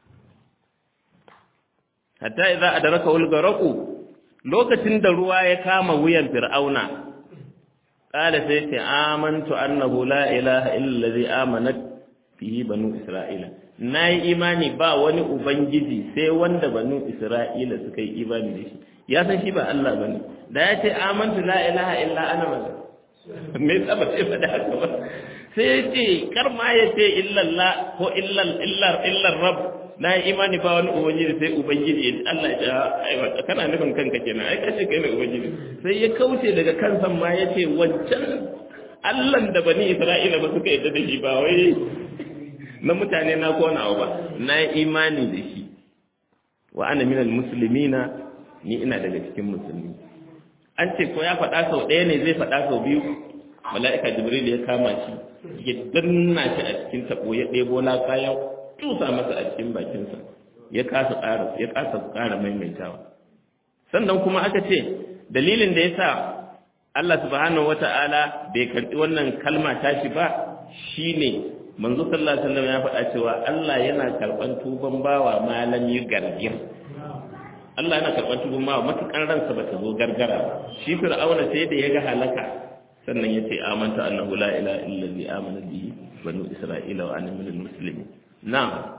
hatta idza adraka ul garaqu lokacin da ruwa ya kama wuyan fir'auna qala sai ce amantu annahu la ilaha illa allazi amanat bihi banu isra'ila nayi imani ba wani ubangiji sai wanda banu isra'ila suka yi imani da shi ya san shi ba Allah bane da ya ce amantu la ilaha illa ana me tsaba sai faɗa haka ba sai ya ce kar ma ya ce illallah ko illar illar illar rab na yi imani ba wani ubangiji sai ubangiji Allah ya aiwa kana nufin kanka kenan ai kace kai ne ubangiji sai ya kauce daga kansa ma ya ce wancan Allah da bani Isra'ila ba suka yadda da shi ba wai na mutane na ko nawa ba na yi imani da shi wa ana minal muslimina ni ina daga cikin musulmi an ce ko ya faɗa sau ɗaya ne zai faɗa sau biyu mala'ika jibril ya kama shi ya danna shi a cikin tabo ya ɗebo laka ya tusa masa a cikin bakinsa ya kasa ƙara ya kasa ƙara maimaitawa sannan kuma aka ce dalilin da yasa Allah subhanahu wata'ala bai karɓi wannan kalma tashi ba shine manzo sallallahu alaihi wasallam ya faɗa cewa Allah yana karɓan tuban bawa malam yi gargir Allah yana karɓan tuban bawa matukan ransa bata zo gargara shi fir'auna sai da ya ga halaka sannan ya ce amanta annahu la ilaha illa allazi amana bihi banu isra'ila wa ana minal muslimin na'am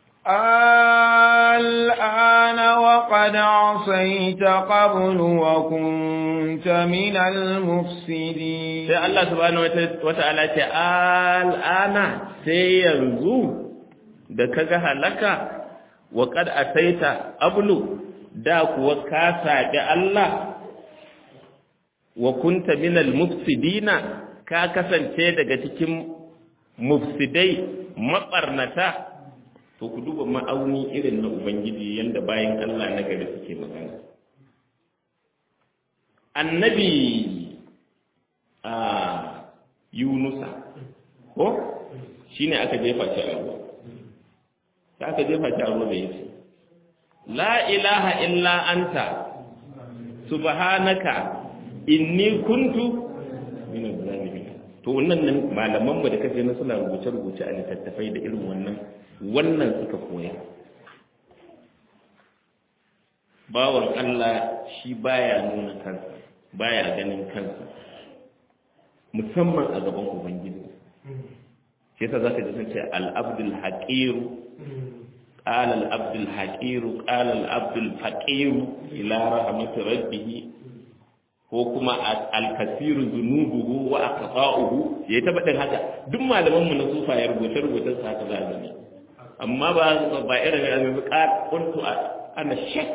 الآن وقد عصيت قبل وكنت من المفسدين sai Allah subhanahu wata'ala ce al'ana sai yanzu da kaga halaka wa qad asaita ablu da kuwa ka saɓi Allah wa kunta minal mufsidina ka kasance daga cikin mufsidai maɓarnata to ku duba ma'auni irin na ubangiji yanda bayan Allah na gari suke magana annabi a yunusa ko shine aka jefa shi a ruwa sai aka jefa shi a ruwa da yace la ilaha illa anta subhanaka inni kuntu min zalimin to wannan nan malaman mu da kace na suna rubuce rubuce a littattafai da irin wannan wannan suka koya bawan Allah shi baya nuna kansa baya ganin kansa musamman a gaban ubangiji shi yasa zaka ji sun ce al-abdul haqir qala al-abdul haqir qala al-abdul faqir ila rahmati rabbih ko kuma al-kasiru zunubuhu wa aqta'uhu yayi ta badin haka duk malaman mu na sufa ya rubuce rubuce sa haka za ne amma ba ba irin ya mai ka kuntu ana shek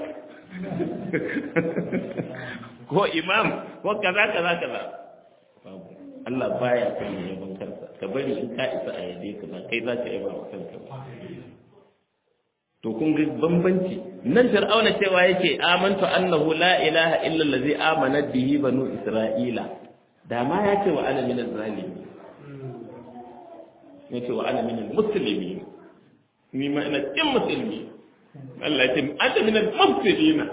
ko imam ko kaza kaza kaza Allah baya son yaban kansa ka bari in ka isa a yabe ka ba kai za ka yaba wa kanka ba to kun ga bambanci nan fir'auna cewa yake amantu annahu la ilaha illa allazi amana bihi banu isra'ila da ma ya ce wa ana min zalimi ya ce wa ana min muslimi ni ma ina cikin musulmi Allah ya ce anta min al-mufsidina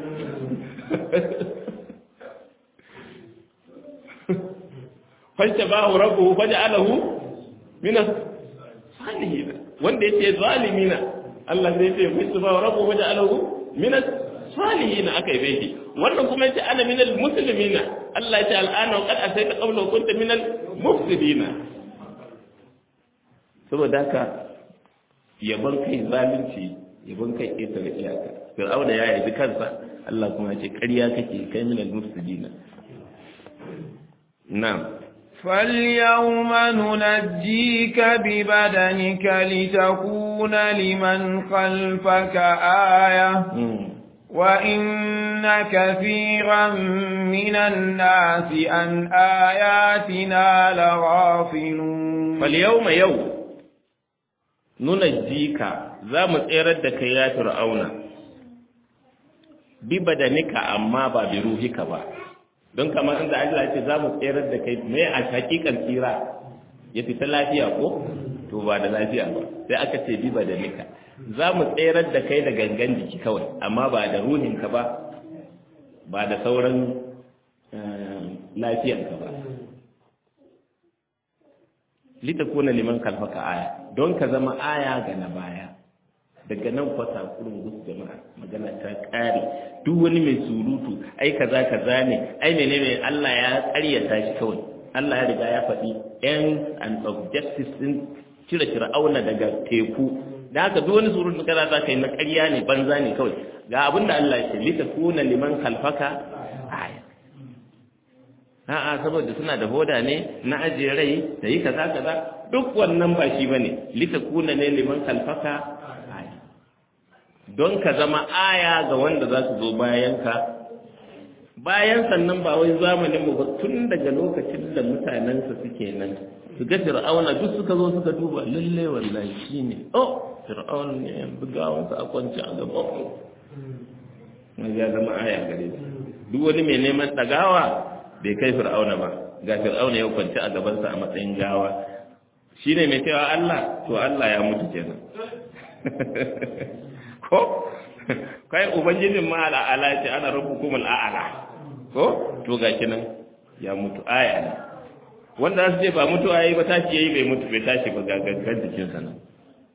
fajtabahu rabbuhu faj'alahu min as-salihin wanda yace zalimina Allah zai ce fajtabahu rabbuhu faj'alahu min as-salihin akai bai wannan kuma yace ana min al-muslimina Allah ya ce al'ana wa qad asayta qabla kunta min al-mufsidina saboda haka yaban kai zalunci yaban kai ƙetare iyaka fir'auna ya yabi kansa Allah kuma ya ce ƙarya kake kai min al-mufsidina na'am فاليوم ننجيك ببدنك لتكون لمن خلفك آية وإن كثيرا من الناس عن آياتنا لغافلون فاليوم يوم nunajjika za mu tserar da kai ya fir'auna bi badanika amma ba bi ruhika ba don kamar inda Allah ce za mu tserar da kai mai a hakikan tsira ya fita lafiya ko to ba da lafiya ba sai aka ce bi badanika za mu tserar da kai da gangan jiki kawai amma ba da ruhinka ba ba da sauran lafiyanka ba litakuna liman kalfaka aya don ka zama aya ga na baya daga nan kwata kurin gus jama'a magana ta kare duk wani mai surutu ai kaza kaza ne ai menene Allah ya ƙaryata shi kawai Allah ya riga ya faɗi ends and objectives din cire fir'auna daga teku da haka duk wani surutu kaza za ka yi na ƙarya ne banza ne kawai ga abin da Allah ya ce litakuna liman kalfaka aya a'a saboda suna da hoda ne na ajiye rai da yi kaza kaza duk wannan ba shi bane litakuna ne liman kalfaka aya don ka zama aya ga wanda za su zo bayan ka bayan sannan ba wai zamanin mu ba tun daga lokacin da mutanensa suke nan su ga fir'auna duk suka zo suka duba lalle wallahi shine oh fir'auna ne yanzu gawansa a kwance a gaban ya zama aya gare su duk wani mai neman ɗagawa bai kai fir'auna ba ga fir'auna ya kwanci a gabansa a matsayin gawa shine mai cewa Allah to Allah ya mutu kenan ko kai ubangijin ma al'ala ce ana rabbukum al'ala ko to ga kinan ya mutu aya ne wanda su ce ba mutu ayi ba tashi yayi bai mutu bai tashi ba ga gangan jikin sa nan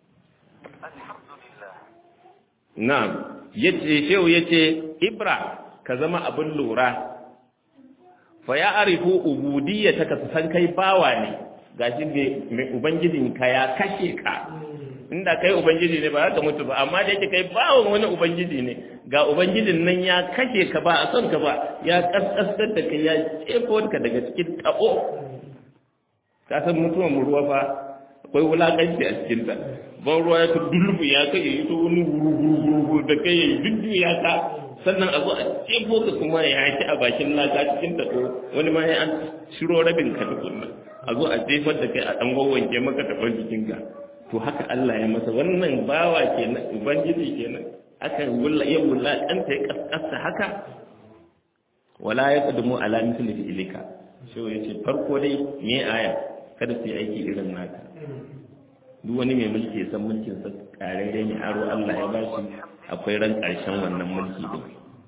na'am yace shehu yace ibra ka zama abin lura fa ya arifu ubudiyyata ka san kai bawa ne gashi mai ubangijin ka ya kashe ka inda kai ubangiji ne ba za ka mutu ba amma da yake kai bawan wani ubangiji ne ga ubangijin nan ya kashe ka ba a son ka ba ya kaskasar da kai ya cefo ka daga cikin tabo ka san mutuwan ruwa fa akwai wulakanci a cikin ta ban ruwa ya ta dulbu ya kai ya yi ta wani guru da kai ya yi duddu ya ka sannan a zo a cefo ka kuma ya ci a bakin laka cikin tabo wani ma ya an shiro rabin ka tukunna a zo a jefar da kai a ɗan wawwanke maka taɓar jikinka to haka Allah ya masa wannan bawa kenan ubangiji kenan aka wulla ya wulla kanta ya kaskasta haka wala ya qadmu ala mithli ilika shi yace farko dai me aya kada su yi aiki irin naka duk wani mai mulki ya san mulkin sa karere ne aro Allah ya bashi akwai ran karshen wannan mulki din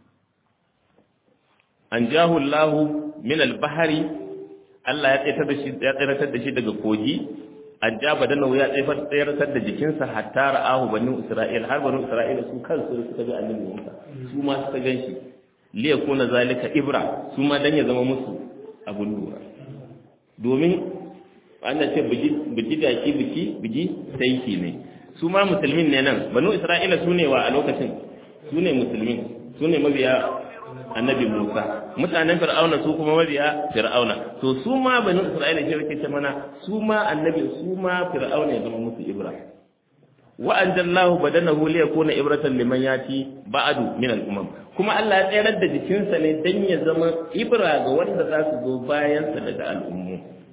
an jahu Allah min al-bahri Allah ya tsayar da shi ya tsayar da shi daga kogi ajaba da ya tsayar da jikinsa hatta ra'ahu banu isra'il har banu isra'ila su kansu suka ga annabi Musa su ma suka ganshi li yakuna zalika ibra su ma dan ya zama musu abun lura domin ana ce biji da ki biki biji sai ki ne su ma musulmin ne nan banu isra'ila su ne wa a lokacin su ne musulmin su ne mabiya annabi Musa mutanen Fir'auna su kuma mabiya Fir'auna to su ma banu Isra'ila shi yake ce mana su ma annabi su ma Fir'auna ya zama musu ibra wa anjallahu badanahu li yakuna ibratan liman yati ba'du min al-umam kuma Allah ya tsayar da jikinsa ne dan ya zama ibra ga wanda za su zo bayan sa daga al'ummu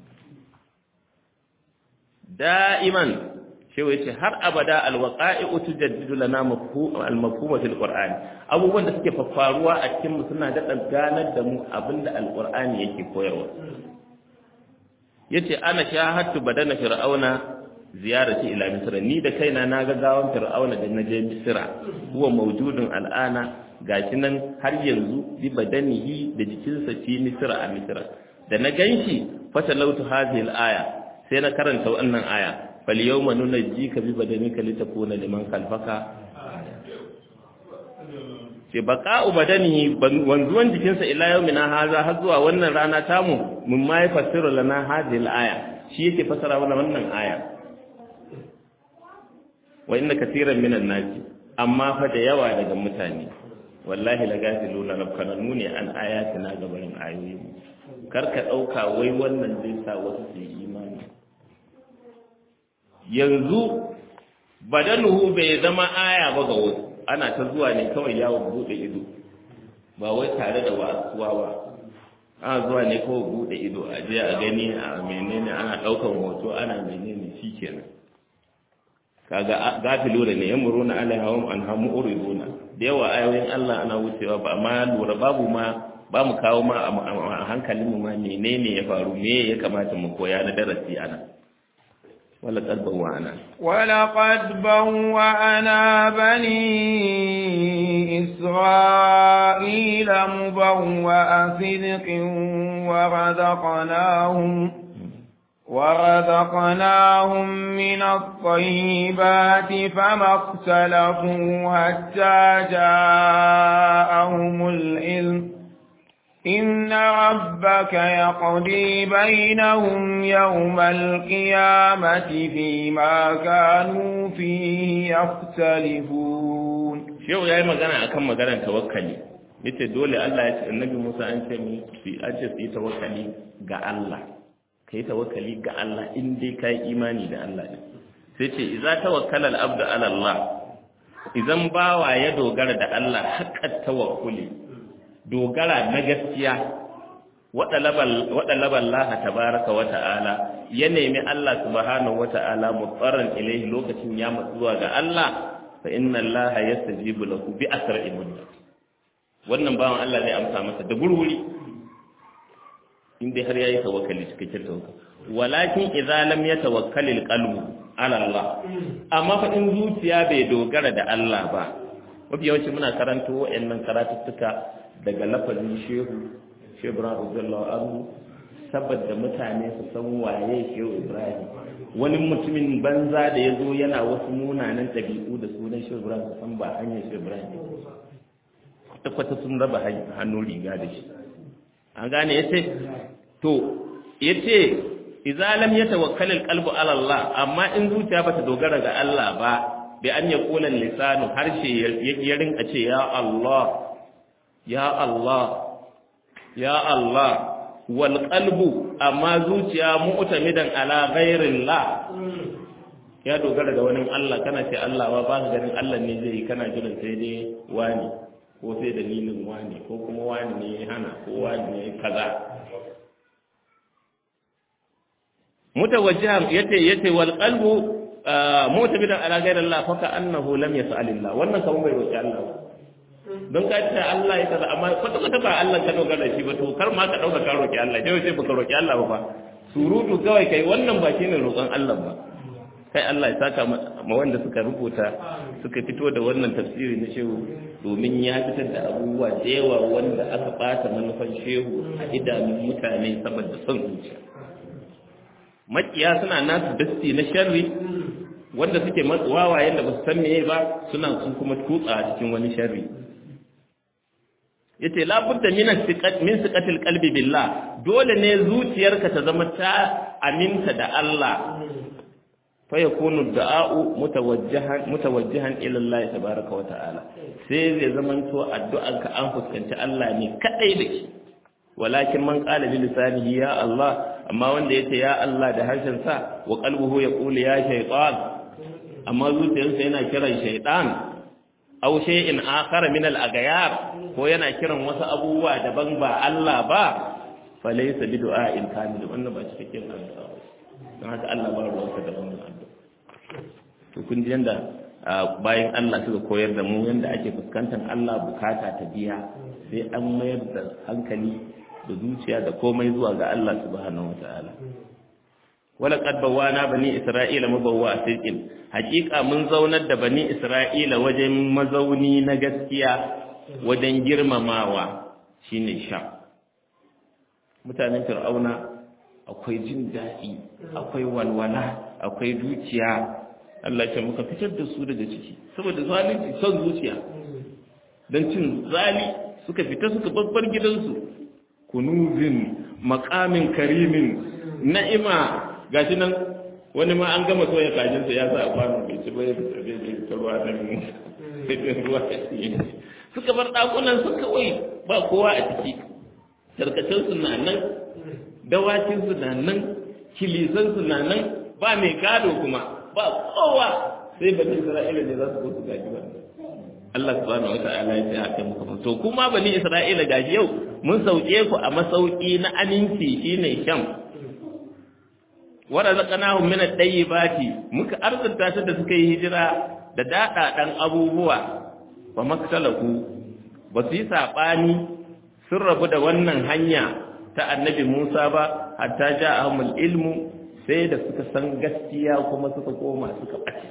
da'iman shi yace har abada alwaqa'i'u tujaddidu lana al-mafhuma fil qur'an abubuwan da suke faruwa a cikin mu suna da ganar da mu abinda al-qur'ani yake koyarwa yace ana shahadtu badana fir'auna ziyarati ila misra ni da kaina na ga gawan fir'auna da naje misra huwa mawjudun al'ana gashi nan har yanzu bi badanihi da jikinsa fi misra a misra da na ganshi fatalautu hadhihi al-aya sai na karanta wannan aya فاليوم ننجيك ببدنك لتكون لمن خلفك ce baka ubadani wanzuwan jikinsa ila yau mina haza har zuwa wannan rana tamu mun ma ya fassara lana hadhihi aya shi yake fassara mana wannan aya wa inna katiran minan nasi amma fa da yawa daga mutane wallahi la gafiluna rabkananu ne an ayatina gabanin ayoyi karka dauka wai wannan zai sa wasu su yi imani yanzu badanuhu bai zama aya ba ga wasu ana ta zuwa ne kawai yawon bude ido ba wai tare da wasuwa ba ana zuwa ne kawai bude ido a je a gani a menene ana daukan hoto ana menene shikenan kaga gafilu da ne yamuruna alaihawum an hamu uriduna da yawa ayoyin Allah ana wucewa ba amma lura babu ma ba mu kawo ma a hankalin mu ma menene ya faru me ya kamata mu koya na darasi ana ولقد بوأنا ولقد بوأنا بني إسرائيل مبوأ صدق ورزقناهم ورزقناهم من الطيبات فما اختلفوا حتى جاءهم العلم إن ربك يقضي بينهم يوم القيامة فيما كانوا فيه يختلفون شو يا magana akan maganar tawakkali yace dole Allah ya ce annabi Musa an ce mi fi aje su yi tawakkali ga Allah kai tawakkali ga Allah in dai kai imani da Allah ne sai ce idza tawakkala al-abdu ala Allah idan bawa ya dogara da Allah haqqat tawakkuli dogara na gaskiya waɗa laha tabaraka wa ta'ala ya nemi Allah subhanahu wa ta'ala mutsaran ilaihi lokacin ya matsu zuwa ga Allah fa inna Allah yastajibu lahu bi asra'i mudda wannan bawan Allah zai amsa masa da gurguri in dai har yayi tawakkali cikakken tawakkali walakin idza lam yatawakkal alqalbu ala Allah amma fa in zuciya bai dogara da Allah ba mafi yawanci muna karanto wayannan karatuttuka daga lafazin shehu shehu Ibrahim radiyallahu anhu saboda mutane su san waye shehu Ibrahim wani mutumin banza da ya zo yana wasu munanan ɗabi'u da sunan shehu Ibrahim san ba hanyar shehu Ibrahim kwata-kwata sun raba hannu riga da shi an gane ya ce to ya ce izalam ya tawakkal alqalbu ala Allah amma in zuciya bata dogara ga Allah ba bi an ya kula lisanu harshe ya rinka ce ya Allah ya Allah ya Allah wal qalbu amma zuciya mu'tamidan ala ghairillah ya dogara da wani Allah kana ce Allah ba ba ganin Allah ne zai kana jiran sai dai wani ko sai dalilin wani ko kuma wani ne ya hana ko wani ne kaza mutawajjihan yace yace wal qalbu mutabidan ala ghayri Allah fa ka annahu lam yas'al Allah wannan kawai bai roki Allah ba don ka ce Allah ya kaza amma kwata kwata ba Allah ka dogara shi ba to kar ma ka dauka ka roki Allah sai sai baka roki Allah ba surutu kawai kai wannan ba shine roƙon Allah ba kai Allah ya saka ma wanda suka rubuta suka fito da wannan tafsiri na shehu domin ya fitar da abubuwa da yawa wanda aka bata manufan shehu a idanun mutane saboda son zuciya makiya suna nasu dasti na sharri wanda suke wawayen da ba su san meye ba suna sun kuma tutsa a cikin wani sharri yace la budda min siqat min siqatil qalbi billah dole ne zuciyarka ta zama ta aminta da Allah fa yakunu da'a'u mutawajjihan mutawajjihan ila Allah tabaaraka wa ta'ala sai zai zamanto addu'arka an fuskanci Allah ne kadai da shi walakin man qala bi lisanihi ya Allah amma wanda yace ya Allah da harshen sa wa qalbuhu yaqulu ya shaytan amma zuciyarsa yana kiran shaytan aw shay'in akhar min al-aghyar ko yana kiran wasu abubuwa daban ba Allah ba fa laysa bi du'a'in kamil wannan ba cikakken addu'a don haka Allah ba ruwansa da wannan addu'a to kun ji yanda bayan Allah suka koyar da mu yanda ake fuskantar Allah bukata ta biya sai an mayar da hankali da zuciya da komai zuwa ga Allah subhanahu wataala wala qad bawana bani isra'ila mabawwa sirqin haqiqa mun zaunar da bani isra'ila wajen mazauni na gaskiya wajen girmamawa shine sha mutanen fir'auna akwai jin daɗi akwai walwala akwai dukiya Allah ce muka fitar da su daga ciki saboda zalunci son zuciya don cin zali suka fita suka babbar gidansu kunuzin makamin karimin na'ima gashi nan wani ma an gama soya kajinsa ya sa a kwano bai ci bai ta ruwa da ruwa suka bar ɗakunan su kawai ba kowa a ciki tarkacensu na nan dawakinsu na nan kilisansu na nan ba mai gado kuma ba kowa sai bani isra'ila ne za su zo su gaji ba Allah subhanahu wa ta'ala ya ce haka muka to kuma bani isra'ila gaji yau mun sauke ku a masauki na aminci shine sham wa razaqnahum min at-tayyibati muka arzuta su da suka yi hijira da dadadan abubuwa wa maktalaku ba su yi sabani sun rabu da wannan hanya ta annabi Musa ba hatta ja'ahumul ilmu sai da suka san gaskiya kuma suka koma suka ɓace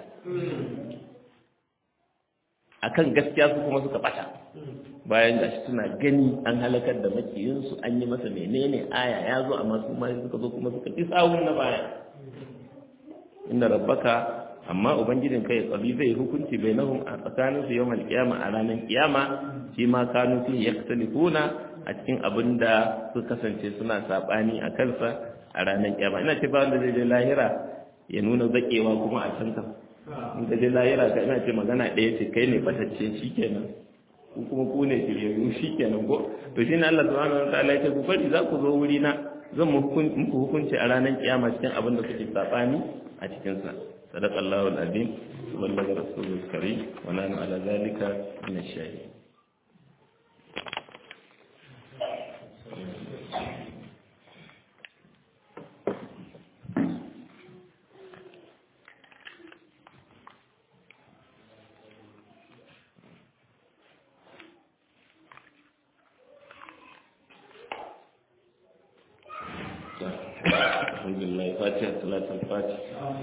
akan gaskiya su kuma suka ɓata bayan gashi suna gani an halakar da makiyinsu an yi masa menene aya ya zo amma su ma suka zo kuma suka fi sawun na baya inda rabbaka amma ubangijin kai tsabi zai hukunci bai nahum a tsakaninsu yau malkiyama a ranar kiyama shi ma kanu fi yaktalifuna a cikin abin da su kasance suna saɓani a kansa a ranar kiyama ina ce ba wanda zai je lahira ya nuna zakewa kuma a can kan in ka je lahira ka ina ce magana ɗaya ce kai ne batacce shikenan ku kuma ku ne shiryayyu shikenan ko to shi ne Allah subhanahu wa ta'ala ya ce ku bari za ku zo wuri na zan muku hukunci a ranar kiyama cikin abin da kuke saɓani a cikin sa sadaqallahu al-azim wa ballaga rasulul karim wa nanu ala zalika min ash-shahidin alhamdulillah fatiha salatul fatiha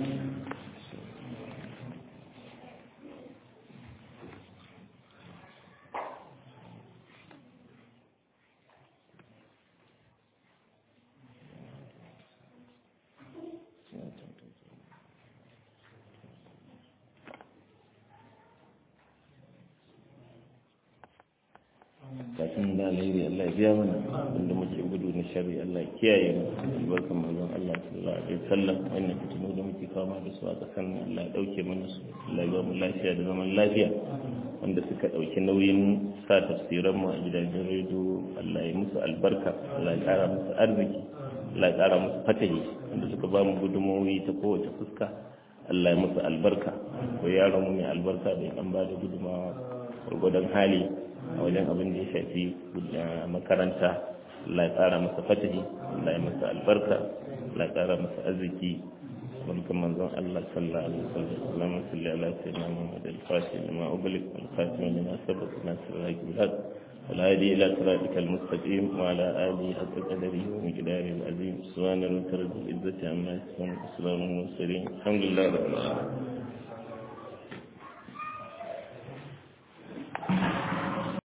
kafin da alheri Allah ya biya mana wanda muke gudu na shari Allah ya kiyaye mu albarkan manzon Allah sallallahu alaihi wasallam wannan fitinu da muke fama da su a kasan Allah ya dauke mana su Allah ya ba mu lafiya da zaman lafiya wanda suka dauki nauyin sa tafsiran mu a gidajen rediyo Allah ya musu albarka Allah ya kara musu arziki Allah ya kara musu fatahi wanda suka ba mu gudunmawoyi ta kowace fuska Allah ya musu albarka ko yaron mu mai albarka da an ba da gudunmawa gwargwadon hali a wajen abin da ya shafi makaranta Allah ya tsara masa fatahi Allah ya masa albarka Allah ya tsara masa arziki barkan manzon Allah sallallahu alaihi wasallam Allahumma salli ala sayyidina Muhammad al-Fatih lima ughliq wal khatim lima sabaq nasr al-haq bil haq wal hadi ila siratika al-mustaqim wa ala alihi haqqa qadarihi wa miqdarihi al-azim subhana rabbika rabbil izzati amma yasifun wa salamun al mursalin alhamdulillahi rabbil alamin